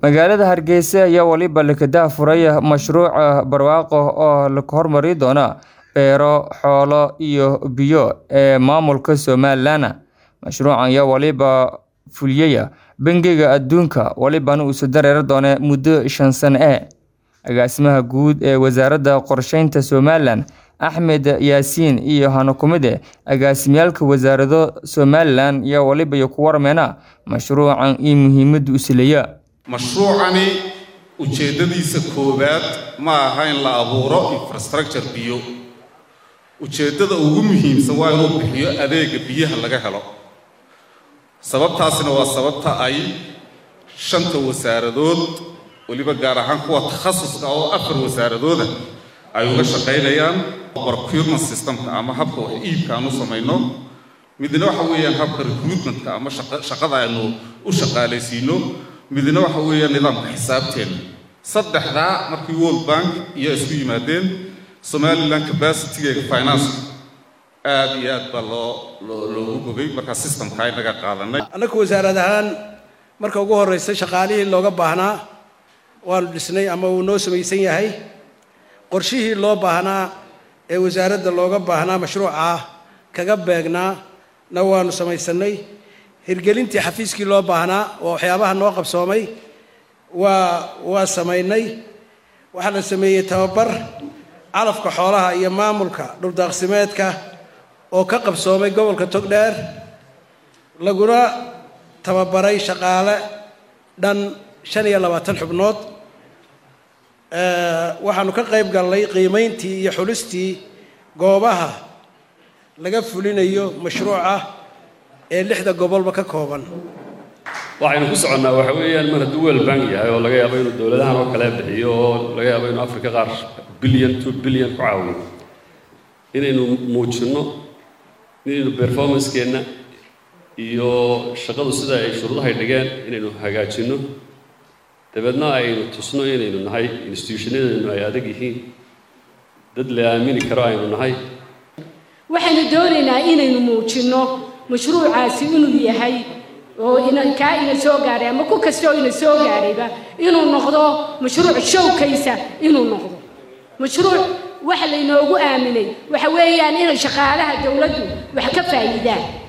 magaalada hargeysa ayaa waliba lakadaa furay mashruuca barwaaqo oo la hormari doona beero xoolo iyo biyo ee maamulka somalilan mashruucan ayaa waliba fuliyaya bangiga adduunka walibana uusu dareeri doona muddo shan sano ah agaasimaha guud ee wasaaradda qorsheynta somalilan axmed yaasiin iyo hanakumide agaasimyaalka wasaarado somalilan ayaa waliba iyo ku warmeena mashruucan iyo muhiimada usileya mashruucani ujeeddadiisa koowaad ma aha in la abuuro infrastructure biyo ujeeddada ugu muhiimsan waa inuu bixiyo adeega biyaha laga helo sababtaasina waa sababta ay shanta wasaaradood weliba gaar ahaan kuwa takhasuska oo afar wasaaradooda ay uga shaqaynayaan procurement systemka ama habka wax iibka aan u samayno midna waxa weeyaan habka recruitmentka ama shaqada aynu u shaqaalaysiino midna waxa weeyaan nidaamka xisaabteena saddexdaa markii world bank iyo isku yimaadeen somaliland capacitygeega finance aad iyo aad baa loo loogu bogay markaa systemka inaga qaadanay annaku wasaarad ahaan marka ugu horreysay shaqaalihii looga baahnaa waanu dhisnay ama uu noo samaysan yahay qorshihii loo baahnaa ee wasaaradda looga baahnaa mashruuca kaga beegnaa na waanu samaysanay hirgelintii xafiiskii loo baahnaa oo waxyaabaha noo qabsoomay waa waa samaynay waxaa la sameeyey tababar calafka xoolaha iyo maamulka dhuldaaqsimeedka oo ka qabsoomay gobolka togdheer laguna tababaray shaqaale dhan shan iyo labaatan xubnood waxaanu ka qayb galnay qiimayntii iyo xulistii goobaha laga fulinayo mashruuca ee lixda gobolba ka kooban waxaynu ku soconnaa waxa weeyaan mar hadduu world bank yahay oo laga yaabo inuu dowladahan oo kale bixiyo oo laga yaabo inuu africa qaar billion two billion ku caawiyo inaynu muujinno inaynu performancekeenna iyo shaqadu sida ay shuruudahay dhigeen inaynu hagaajinno dabeedna aynu tusno inaynu nahay institutionadeennu ay adag yihiin dad la aamini karo aynu nahay waxaynu doonaynaa inaynu muujinno mashruucaasi inuu yahay oo kaa ina soo gaaray ama ku kastoo ina soo gaarayba inuu noqdo mashruuc showkaysa inuu noqdo mashruuc waxa laynoogu aaminay waxa weeyaan inay shaqaalaha dowladdu wax ka faa'iidaan